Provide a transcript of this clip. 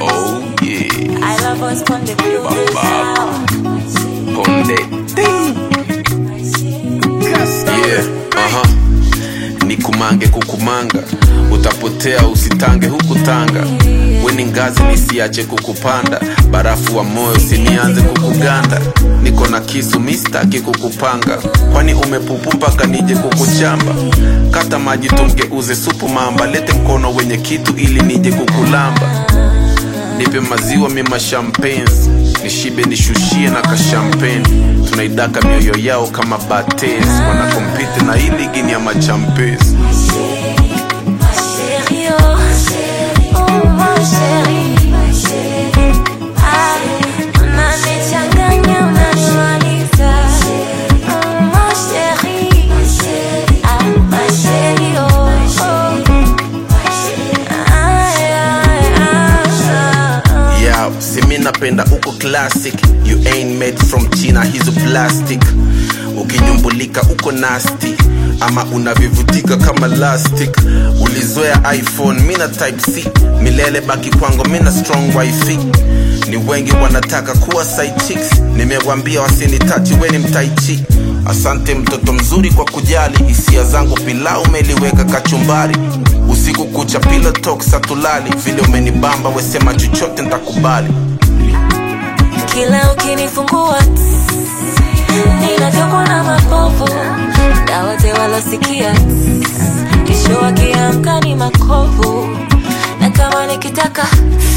Oh yeah, I love us from the blue Baba. Ponde. Yeah, aha. Nikumange kukumanga, utapotea usitange huku Tanga. Weni ngazi nisiache kukupanda, barafu wa moyo sinianze kukuganda. Niko na kisu mistaki kukupanga, kwani umepupu mpaka nije kukuchamba. Kata maji tumgeuze supu mamba, lete mkono wenye kitu ili nije kukulamba. Nipe maziwa mima champagnes nishibe nishushie na kashampeni tunaidaka mioyo yao kama bates wanakompite na hii ligi ni ya machampes Chérie, oh, oh mon chéri. Ah, unanichanganya, unanimaliza. Oh, mon chéri. Ah, ma chérie, oh, oh. Ay, ay, ay, ay. yeah, simi napenda uko classic you ain't made from china hizo plastic ukinyumbulika uko nasty ama unavivutika kama lastic ulizoea iphone mina type c milele baki kwangu mina strong wifi ni wengi wanataka kuwa side chicks nimewambia wasinitachi weni mtaichi asante mtoto mzuri kwa kujali hisia zangu pilau umeliweka kachumbari usiku kucha pilo talk satulali vile umenibamba wesema chochote ntakubali kila ukinifungua ninatokwa na mapovu na wote walosikia kesho wakiamka ni makovu na kama nikitaka